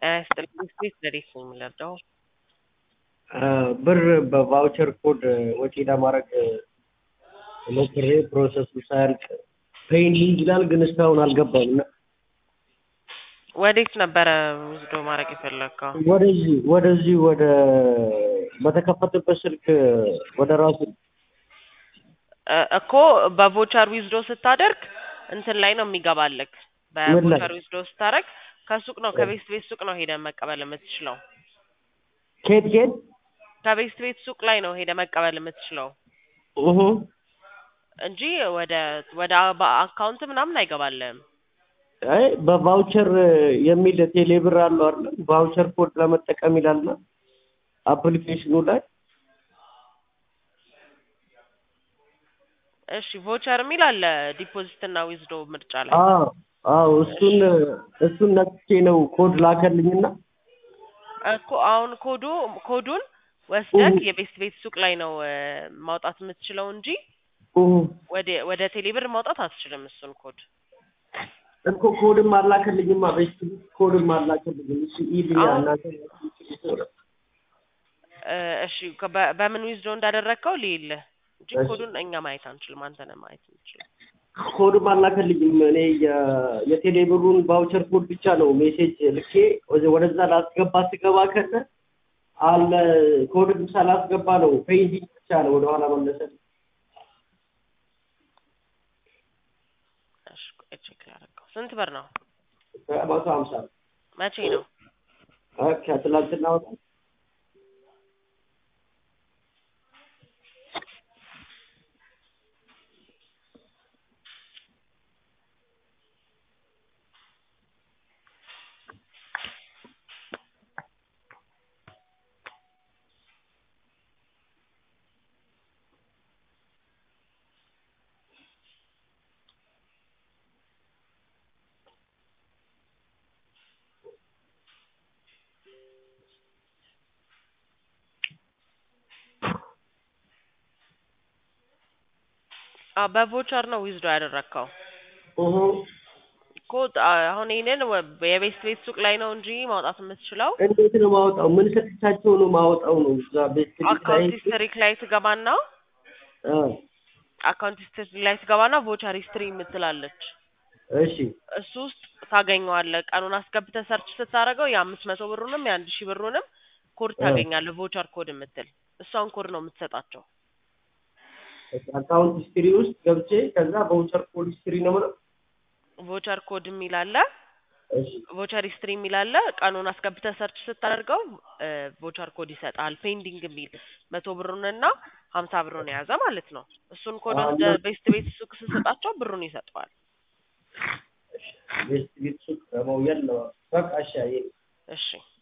ጤና ይስጥልኝ ስፔስ ለዴት ነው የምንረዳው? ብር በቫውቸር ኮድ ወጪ ለማድረግ ሞክሬ ፕሮሰሱ ሳያልቅ ፔንዲንግ ይላል፣ ግን እስካሁን አልገባም እና ወዴት ነበረ ውስዶ ማድረግ የፈለግከው? ወደዚህ ወደዚህ ወደ በተከፈተበት ስልክ ወደ ራሱ እ እኮ በቮቸር ዊዝዶ ስታደርግ እንትን ላይ ነው የሚገባልክ። ምን ላይ? በቮቸር ዊዝዶ ስታደርግ ከሱቅ ነው ከቤስት ቤት ሱቅ ነው ሄደ መቀበል የምትችለው። ኬት ኬት ከቤስት ቤት ሱቅ ላይ ነው ሄደ መቀበል የምትችለው እሁ እንጂ ወደ ወደ አካውንት ምናምን አይገባልህም። አይ በቫውቸር የሚል ቴሌብር አለው አይደል? ቫውቸር ኮድ ለመጠቀም ይላልና አፕሊኬሽኑ ላይ እሺ ቮቸር የሚል አለ ዲፖዚት እና ዊዝዶ ምርጫ ላይ አዎ አዎ እሱን እሱን ነክቼ ነው ኮድ ላከልኝና እኮ አሁን ኮዱ ኮዱን ወስደክ እሁ። የቤስት ቤት ሱቅ ላይ ነው እ ማውጣት የምትችለው እንጂ እሁ ወደ ወደ ቴሌብር ማውጣት አትችልም። እሱን ኮድ እኮ ኮድም አላከልኝማ በስቲ ኮድም አላከልኝም። እሺ ኢልኛ አሁን- እናንተ እ እሺ ከ- በ- በምን ዊዝዶ እንዳደረግከው ልይልህ እንጂ እሺ። ኮዱን እኛ ማየት አንችልም። አንተ ነህ ማየት የምችለው። ኮድም አላከልኝም። እኔ የ- የቴሌብሩን ቫውቸር ኮድ ብቻ ነው ሜሴጅ ልኬ ወደ- ወደዛ ላስገባ ስገባ ከነ አለ ኮድም ሳላስገባ ነው ፔንዲንግ ብቻ ነው ወደኋላ መለሰል። እሺ ቆይ ቼክ ላደርገው። ስንት ብር ነው? መቶ ሀምሳ መቼ ነው? ከትላንትና ወጣ አ በቮቸር ነው ዊዝዶ ያደረግከው እሁ እኮ አ- አሁን ይሄንን ወ- የቤስት ቤት ሱቅ ላይ ነው እንጂ ማውጣት የምትችለው እንዴት ነው ማወጣው? ምን ሰጥቻቸው ነው ማወጣው ነው እዛ ቤት ላይ አካውንት ሂስትሪክ ላይ ትገባና አ አካውንት ሂስትሪ ላይ ትገባና ቮቸር ሂስትሪ የምትላለች እሺ እሱ ውስጥ ታገኘዋለህ። ቀኑን አስገብተህ ሰርች ስታደርገው የአምስት መቶ ብሩንም የአንድ ሺህ ብሩንም ኮድ እ። ታገኛለህ። ቮቸር ኮድ የምትል እሷን ኮድ ነው የምትሰጣቸው። አካውንት ሂስትሪ ውስጥ ገብቼ ከዛ በውቸር ኮድ ሂስትሪ ነው ማለት ቮቸር ኮድ የሚል አለ፣ እሺ ቮቸር ሂስትሪ የሚል አለ። ቀኑን አስገብተህ ሰርች ስታደርገው ቮቸር ኮድ ይሰጣል። ፔንዲንግ የሚል መቶ ብሩንና ሀምሳ ብሩን የያዘ ማለት ነው። እሱን ኮድ አዎ፣ ወስደህ እና- ቤስት ቤት ሱቅ ስሰጣቸው ብሩን ይሰጠዋል። ቤት ቤት ሱቅ ደግሞ የለው በቃ እሺ አየህ እሺ